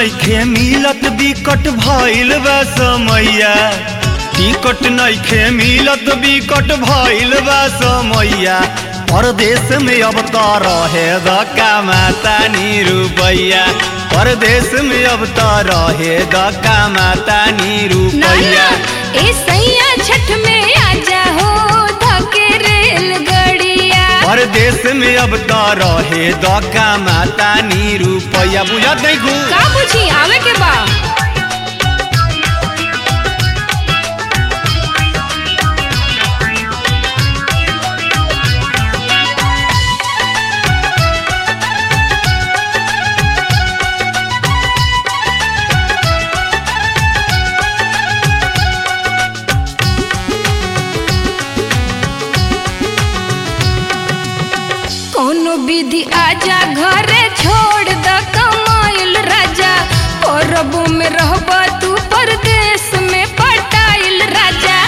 नइखे मिलत बिकट भइल बा समैया टिकट नइखे मिलत बिकट भइल बा समैया परदेश में अब त रहे द कमाता नी रुपैया परदेश में अब त रहे द कमाता नी ना रुपैया ना ए सैया छठ में आजा हो धके रेलगड़िया परदेश में अब त रहे द कमाता नी रुपैया बुझत नहीं घू का बुझी आवे के बा कोनो विधि आजा घरे छोड़ द कमाइल राजा परबो में रहब तू परदेश में पटाइल राजा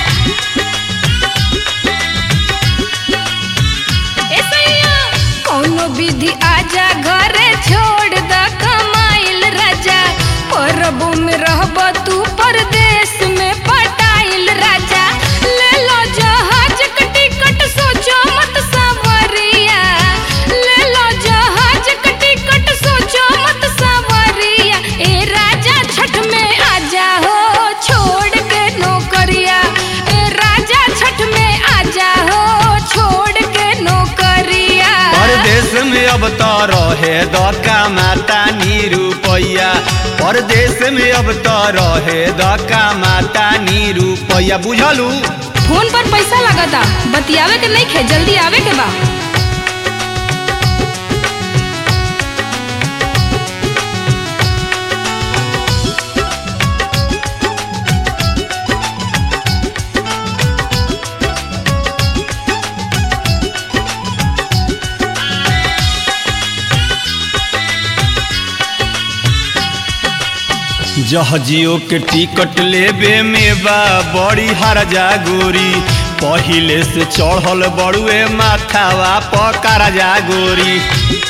ए सैया कोनो विधि आजा घरे छोड़ द कमाइल राजा परबो में रहब तू परदेश में पटाइल राजा ले लो जहाज के टिकट सोचो मत सावरिया ले लो जहाज के टिकट सोचो मत सावरिया ए राजा छठ में आजा हो छोड़ के नौकरिया ए राजा छठ में आजा हो छोड़ के नौकरिया परदेश में अब त रहे द कमाता नी रुपैया परदेश में अब त रहे द कमाता नी रुपैया बुझलू फोन पर पैसा लगता बतियावे के नहीं खे जल्दी आवे के बा जहाजियो के टिकट लेबे में बा बड़ी हरजा गोरी पहिले से चढ़ल बड़ुए माथावा पकड़ा जा गोरी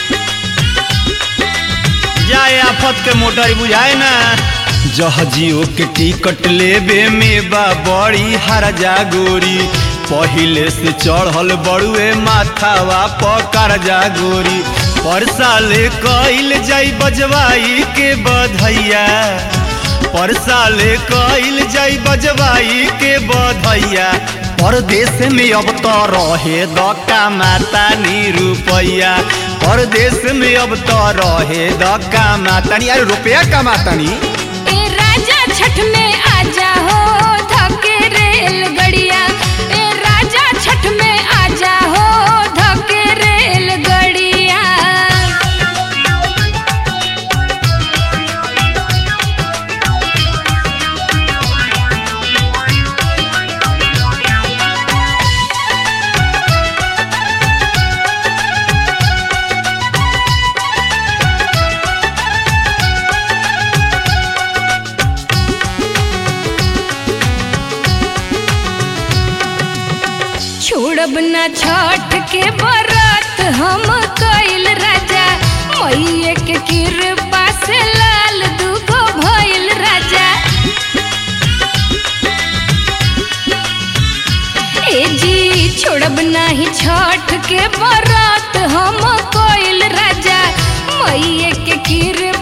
जाए आफत के मोटर बुझाए ना जहाजियो के टिकट लेबे में बा बड़ी हरजा गोरी पहिले से चढ़ल बड़ुए माथावा पकड़ जा गोरी पर साले कइल जाई बजवाई के बधैया पर साले कइल जाई बजवाई के बधैया परदेश में अब त रहे द कमाता नी रुपैया परदेश में अब त रहे द कमाता नी अरे रुपया कमाता नी ए राजा छठ में आजा हो धके रेलगड़िया ए राजा छठ में आजा हो धके रेलगड़िया छोड़ब ना छठ के बरत हम कइल राजा मैये के कृपा से लाल दुगो भइल राजा ए जी छोड़ब नाही छठ के बरत हम कइल राजा मैये के कृपा